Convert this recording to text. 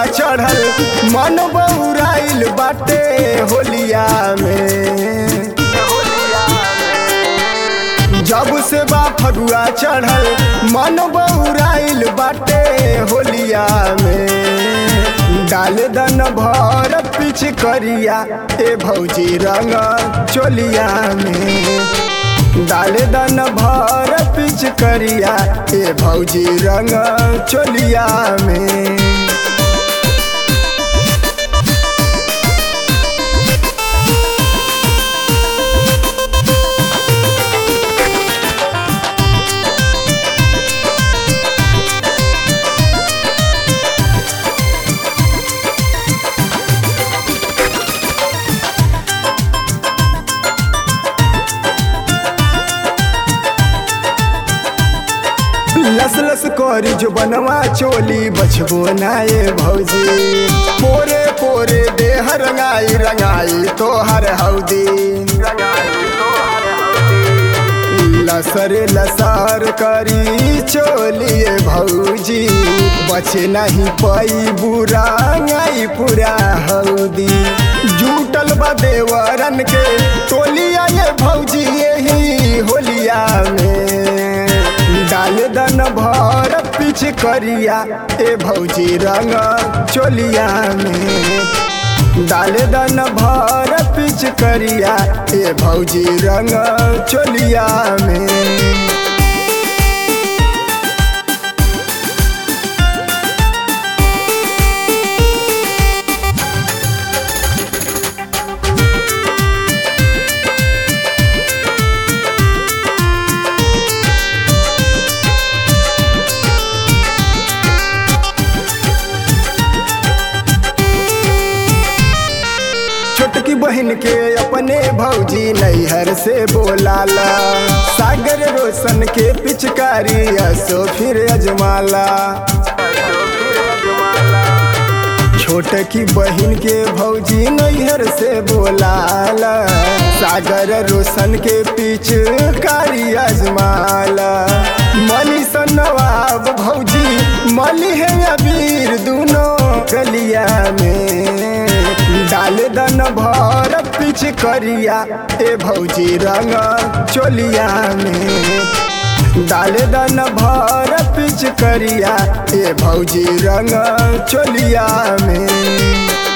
फगुआ चढ़ल मन बौराइल बाटे होलिया में जब से बा फगुआ चढ़ल मन बौराइल बाटे होलिया में डाल दन भर पिछ करिया ए भौजी रंग चोलिया में डाल दन भर पिछ करिया ए भौजी रंग चोलिया में लस लस करी जो बनवा चोली बचबो नाये भौजी पोरे पोरे देह रंगाई रंगाई तोहर हौदी लसर लसार करी चोलिए भौजी बचे नहीं पाई बुरा गाई पूरा हौदी जूटल बा देवरन के टोलिया ये भौजी यही होलिया में डाल दन भर पिछ करिया ए भौजी रंग चोलिया में डाल दन भर पिछ करिया ए भौजी रंग चोलिया में छोटकी बहन के अपने भौजी नैहर से बोलाला सागर रोशन के पिचकारी असो फिर अजमाला छोटकी बहन के भौजी नैहर से बोलाला सागर रोशन के पिचकारी अजमाला मनी सन नवाब भौजी मली है अबीर दोनों गलिया में डाल दन भर पिछ करिया ए भौजी रंग चोलिया में डाल दन भर पिछ करिया ए भौजी रंग चोलिया में